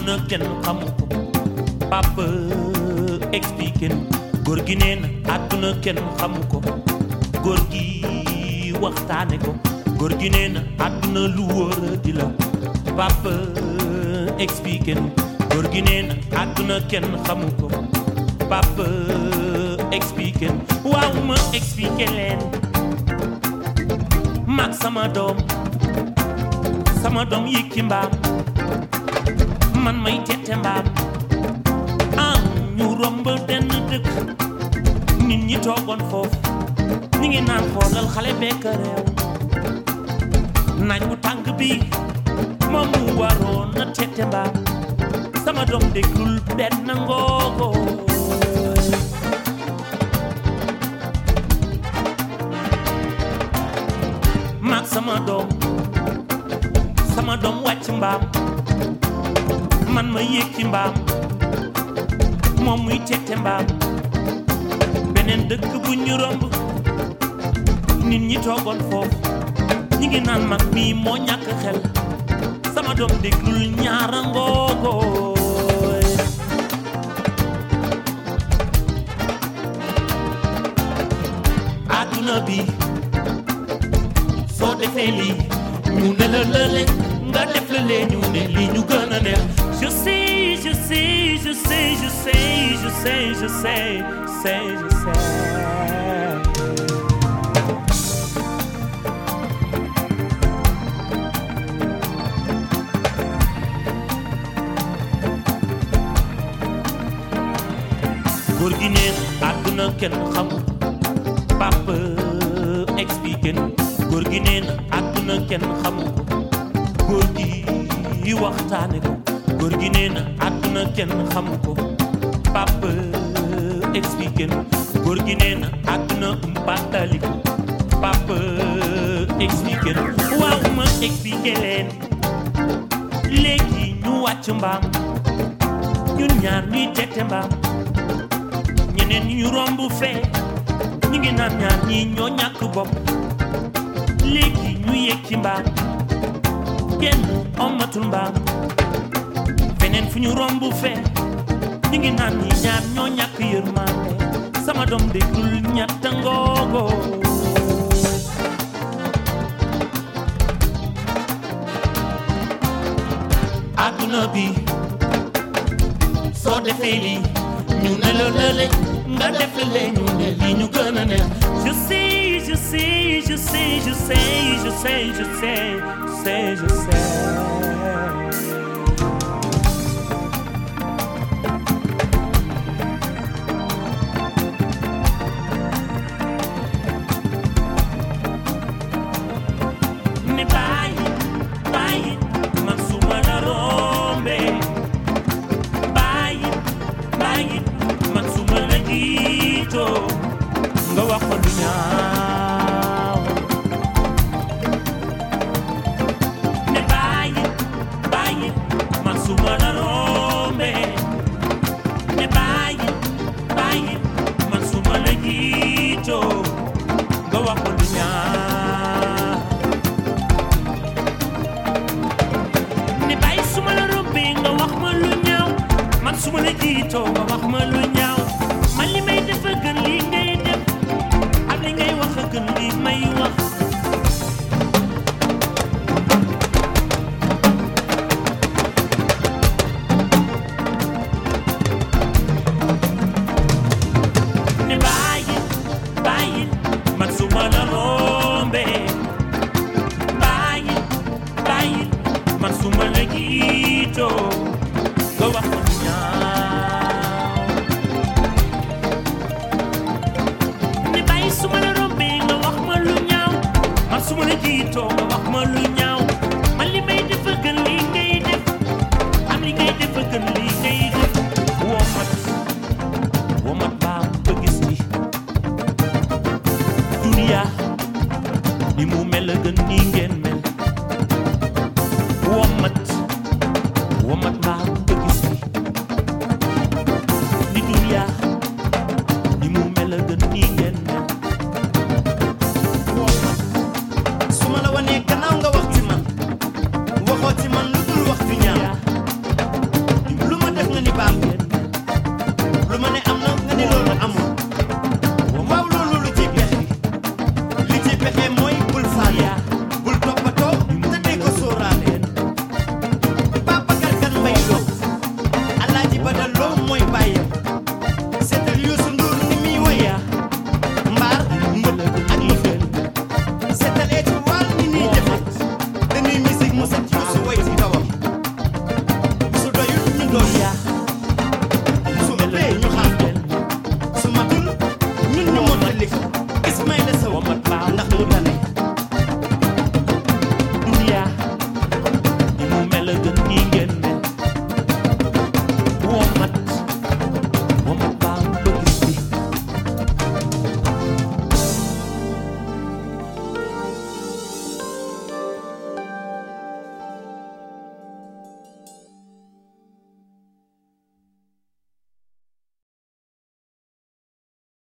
àdduna kenn xamu ko papa expliqué na góor gi nee na àdduna kenn xamu ko góor gi waxtaane ko góor gi nee na àdduna lu wóor di la papa expliqué na góor gi nee na àdduna kenn xamu ko papa expliqué na waaw ma expliqué leen mag sama doom sama doom yi ki mbaam man may tette mbaam ah ñu romb benn dëkk nit ñi toogoon foofu ñi ngi naan xoolal xale bekk réew naaj bu tàng bi moom mu waroon na tette mbaam sama doom déglul benn ngoogo maag sama doom sama doom wàcc mbaam man ma yéeg ci mbaam moom muy tette mbaam beneen dëkk bu ñu romb nit ñi toogoon foofu ñi ngi naan mag mii moo ñàkk xel sama doom déglul ñaara ngoogooy àdduna bi soo defee lii ñu ne la lële nga def la lee ñu ne lii ñu gën a neex je sais je sais je sais je sais je sais je sais sais je sais góor gi neen àdduna kenn xamul papa expliqué na góor gi neen àdduna kenn xamul ko góor gi waxtaane ko góor gi nee na àdduna kenn xamu ko papa expliqué na góor gi nee na àdduna umpatali ko papa expliqué na waaw ma expliqué leen léegi ñu wàcc mbaam ñun ñaar ñuy tette mbaam ñeneen ñu romb fee ñu ngi naan ñaar ñii ñoo ñàkk bopp léegi ñu yéeg ci mbaam kenn ommatul mbaam feneen fu ñu romb fee ñu ngi naan ñi ñaar ñoo ñàkk yërmande sama doom déglul ñatta ngoogo àdduna bi soo defee lii ñu ne la lële nga def la lee ñu ne lii ñu gën a neex je sais je sais je sais je sais je sais je sais sais je sais ne bàyyi bàyyi man su ma la rombee bàyyi bàyyi man su ma la jiitoo nga wax ko lu ñaaw ne bàyyi bàyyi man su ma la rombee ne bàyyi bàyyi man su ma la jiitoo nga wax ko lu ñaaw ne bàyyi su ma la rombee nga wax ma lu ñaaw man su ma la jiitoo nga wax ma lu ñaaw man li may def a gën lii ngay def ak li ngay wax a gën lii may wax ne bàyyi bàyyi man su ma la rombee bàyyi bàyyi man su ma la jiitoo nga wax ma lu ñaaw ne bàyyi su ma la rombee nga wax ma lu ñaaw man su ma la jiitoo nga wax ma lu ñaaw man li may def a gën lii ngay def am li ngay def a gën lii ngay def womat womat baa ba gis ni duniya ni mu mel a gën nii ngeen mel womat womat baa ba gis ni ni duniya ni mu mel a gën nii ngeen mel womat su ma la wanee gannaaw nga wax ci man waxoo ci man lu dul wax ju ñaaw def